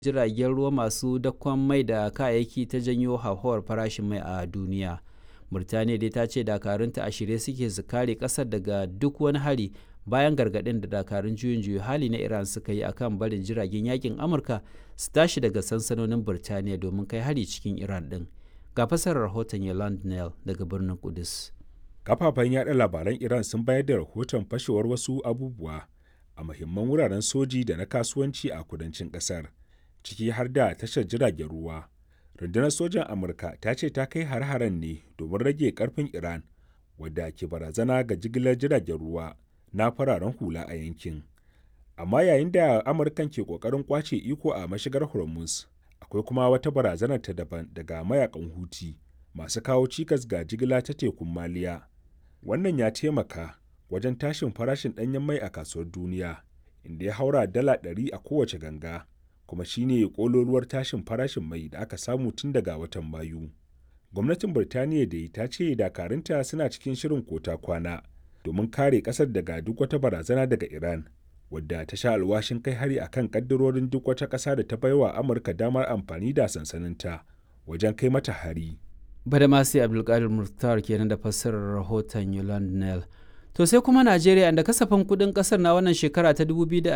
jiragen ruwa masu dakon mai da kayayyaki ta janyo hauhawar farashin mai a duniya Burtaniya dai ta ce dakarunta a shirye suke su kare kasar daga duk wani hari bayan gargaɗin da dakarun juyin juya hali na Iran suka yi akan barin jiragen yakin Amurka su tashi daga sansanonin Burtaniya domin kai hari cikin Iran ɗin. Ga fasarar rahoton Yolande Neal daga birnin Kudus. Kafafen yaɗa labaran Iran sun bayar da rahoton fashewar wasu abubuwa a muhimman wuraren soji da na kasuwanci a kudancin ƙasar, ciki har da tashar jiragen ruwa. rundunar sojan amurka ta ce ta kai har-haren ne domin rage karfin iran wadda ke barazana ga jigilar jiragen ruwa na fararen hula a yankin amma yayin da amurkan ke kokarin kwace iko a mashigar hormuz akwai kuma wata barazanar ta daban daga mayakan huti masu kawo cikas ga jigila ta tekun maliya wannan ya taimaka wajen tashin farashin ɗanyen mai a kasuwar duniya inda ya haura dala 100 a kowace ganga kuma shine kololuwar tashin farashin mai da aka samu tun daga watan mayu gwamnatin birtaniya da ta ce dakarunta suna cikin shirin kota kwana domin kare kasar daga duk wata barazana daga iran wadda ta sha alwashin kai hari akan kaddarorin duk wata ƙasa da ta baiwa amurka damar amfani da sansaninta wajen kai mata hari badamasi abdulkadir murtar kenan da fassarar rahoton yolande nell To sai kuma Najeriya inda kasafin kudin kasar na wannan shekara ta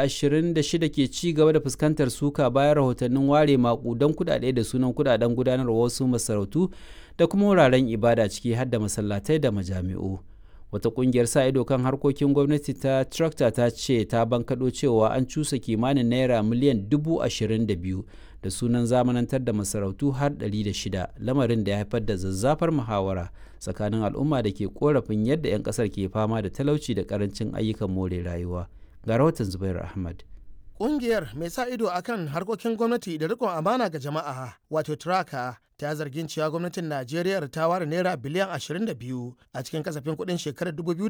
2026 ke ci gaba da fuskantar suka bayan rahotannin ware makudan kudade da sunan kudaden gudanarwa wasu masarautu da kuma wuraren ibada ciki har da masallatai da majami'u. Wata kungiyar sa ido kan harkokin gwamnati ta Tractor ta ce ta bankaɗo cewa an cusa kimanin naira miliyan dubu ashirin da biyu da sunan zamanantar da masarautu har 600 lamarin da ya haifar da zazzafar muhawara tsakanin al'umma da ke korafin yadda 'yan kasar ke fama da talauci da karancin ayyukan more rayuwa ga rahoton zubair ahmad Ƙungiyar mai sa ido akan harkokin gwamnati da rikon amana ga jama'a wato traka ta zargin cewa gwamnatin Najeriya ta ware naira biliyan 22 a cikin kasafin kuɗin shekarar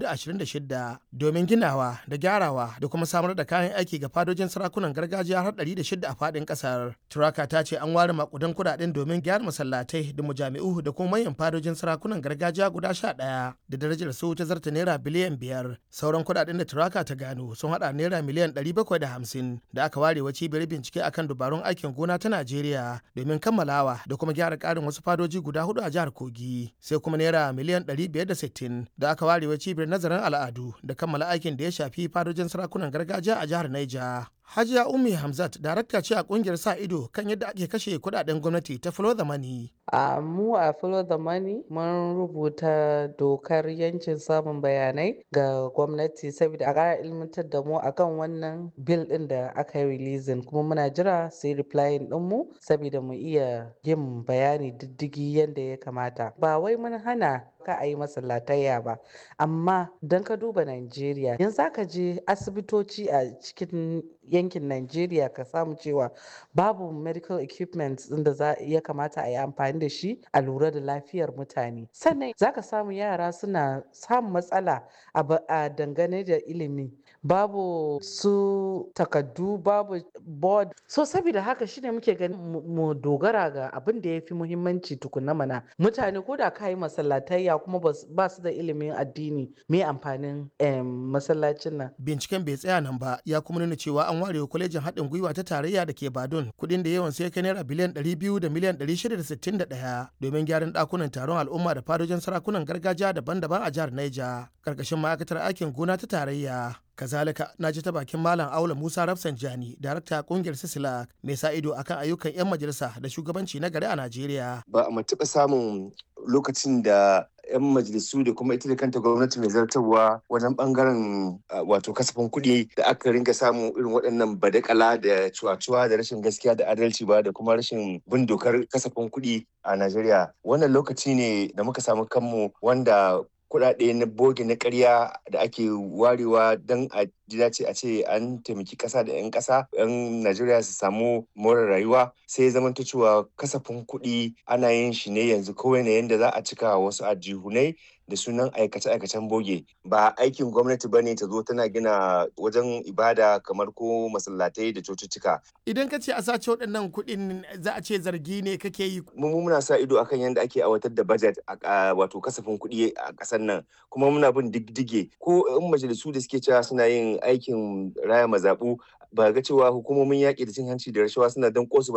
2026 domin ginawa da gyarawa da kuma samar da kayan aiki ga fadojin sarakunan gargajiya har 106 a faɗin ƙasar. Turaka ta ce an ware makudan kuɗaɗen domin gyara masallatai da mujami'u da kuma manyan fadojin sarakunan gargajiya guda 11 da darajar su ta zarta naira biliyan 5. Sauran kuɗaɗen da Turaka ta gano sun haɗa naira miliyan 750 da aka ware wa cibiyar bincike akan dubarun aikin gona ta Najeriya domin kammalawa da kuma gyara ƙara ƙarin wasu fadoji guda hudu a jihar Kogi sai kuma naira miliyan 560 da aka ware wa cibiyar nazarin al'adu da kammala aikin da ya shafi fadojin sarakunan gargajiya a jihar Niger. Hajiya Ummi Hamzat darakta ce a kungiyar sa ido kan yadda ake kashe kudaden gwamnati ta Follow the Money. A mu a Follow the Money mun rubuta dokar yancin samun bayanai ga gwamnati saboda a ƙara ilmantar da mu akan wannan bil ɗin da aka yi releasing kuma muna jira sai replying ɗin mu saboda mu iya yin bayani diddigi yadda ya kamata. Ba wai mun hana ka a yi masallatayya ba amma don ka duba Najeriya yanzu ka je asibitoci a cikin yankin Najeriya ka samu cewa babu medical equipment da za ya kamata a yi amfani da shi a lura da lafiyar mutane sannan za ka samu yara suna samun matsala a dangane da ilimi babu su takaddu babu board so saboda haka shine muke ganin mu dogara ga abin da ya fi muhimmanci tukuna mana mutane ko da ka yi masallatayya kuma ba su da ilimin addini me amfanin masallacin nan binciken bai tsaya nan ba ya kuma nuna cewa an ware kwalejin haɗin gwiwa ta tarayya da ke badun kuɗin da yawan sai kai naira biliyan 200 da miliyan 661 domin gyaran ɗakunan taron al'umma da fadojin sarakunan gargajiya daban-daban a jihar Niger ƙarƙashin ma'aikatar aikin gona ta tarayya kazalika na ji ta bakin malam aula musa rafsanjani darakta kungiyar sisila mai sa ido akan ayyukan 'yan majalisa da shugabanci na gari a najeriya ba a taɓa samun lokacin da 'yan majalisu da kuma ita da kanta gwamnati mai zartarwa wajen bangaren wato kasafin kuɗi da aka ringa samu irin waɗannan badakala da cuwa-cuwa da rashin gaskiya da adalci ba da kuma rashin bin dokar kasafin kuɗi a najeriya wannan lokaci ne da muka samu kanmu wanda kuɗaɗe na boge na ƙarya da ake warewa don a ji dace a ce an taimaki ƙasa da 'yan ƙasa 'yan najeriya su samu more rayuwa sai zama ta cewa kasafin kuɗi ana yin shi ne yanzu kawai na yadda za a cika wasu ajihunai da sunan aikace-aikacen boge ba aikin gwamnati ba ne ta zo tana gina wajen ibada kamar ko masallatai da cututtuka. Idan ka ce a sace waɗannan kuɗin za a ce zargi ne kake yi. Mu muna sa ido akan yadda ake aiwatar da budget a wato kasafin kuɗi a ƙasar nan kuma muna bin diddige ko in majalisu da suke cewa suna yin aikin raya mazaɓu ba ga cewa hukumomin yaƙi da cin hanci da rashawa suna dan kosu